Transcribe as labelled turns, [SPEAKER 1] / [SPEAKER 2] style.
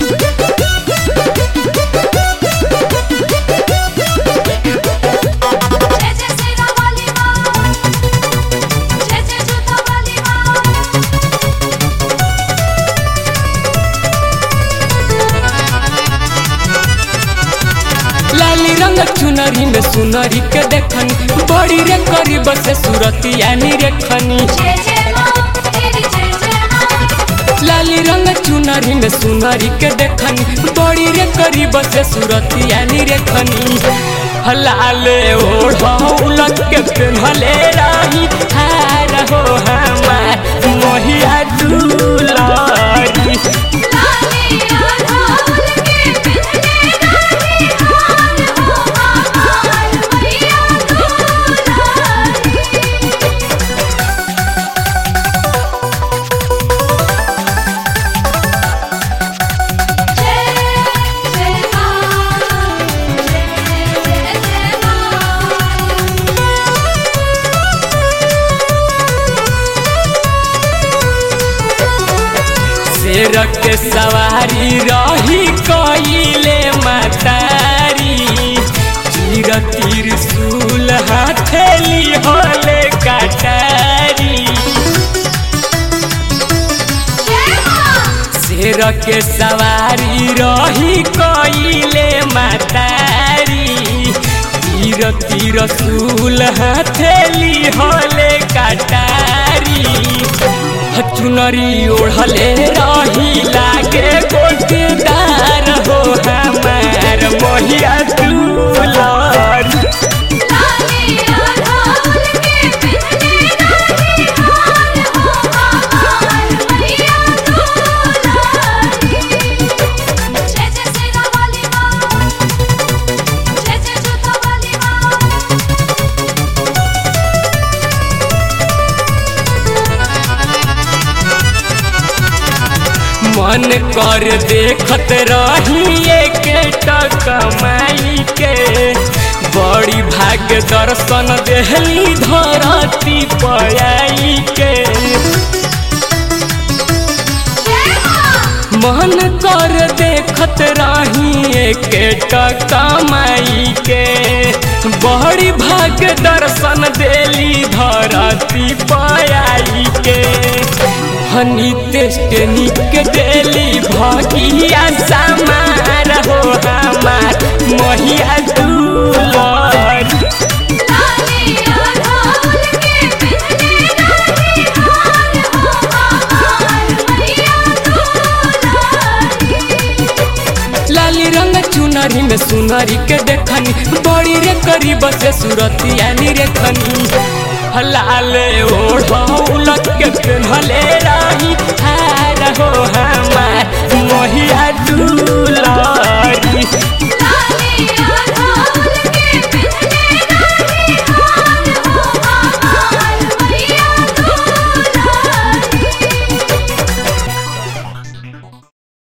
[SPEAKER 1] जय जय सेना वाली माँ जय जय जोधा वाली माँ
[SPEAKER 2] लाली रंग चुनरी में सुनरी के देखनी बड़ी रे करीब से सूरतिया नी रेखनी
[SPEAKER 1] जय जय माँ तेरी जय जय माँ
[SPEAKER 2] लाली रंग चुनरी में सुनरी के देखनी बड़ी रे करीब से सूरतिया नी रेखनी हलाले ओढ़ौलक के पेन्हले रही हार हो हमार मोहिया दुलारी
[SPEAKER 1] लाली आधार के पिछले राही हार हो हमार मैया दुलारी जय जय माँ जय जय माँ
[SPEAKER 2] शेर के सवारी रही कइले मातारी तीर तीर सूल हथेली होले कटारी
[SPEAKER 1] जय माँ
[SPEAKER 2] शेर के सवारी रही कइले मातारी तीर तीर सूल हथेली होले कटारी चुनरी ओढ़ले रही लागे गोटेदार हो हमार मोहिया दुलार
[SPEAKER 1] लाली आधार के पिछले राही हार हो हमार मैया दुलारी जय जय सेना वाली माँ जय जय जोधा वाली माँ
[SPEAKER 2] मन कर देखत रही एक कमाई के बड़ी भाग्य दर्शन देहली धरती पयाई के
[SPEAKER 1] जय माँ
[SPEAKER 2] मन कर देखत रही एक कमाई के बड़ी भाग्य दर्शन देली धरती पयाई के हनी टेस्टनी के देली भगिया समार हो हमार महिया दुलार
[SPEAKER 1] लाली आधार के पिछले राही हार हो हमार मैया दुलारी
[SPEAKER 2] लाली रंग चुनरी में सुनरी के देखनी बड़ी रे करीब से सूरतिया नी रेखनी लाल ओढ़ौलक के पेन्हले रही हार हो हमार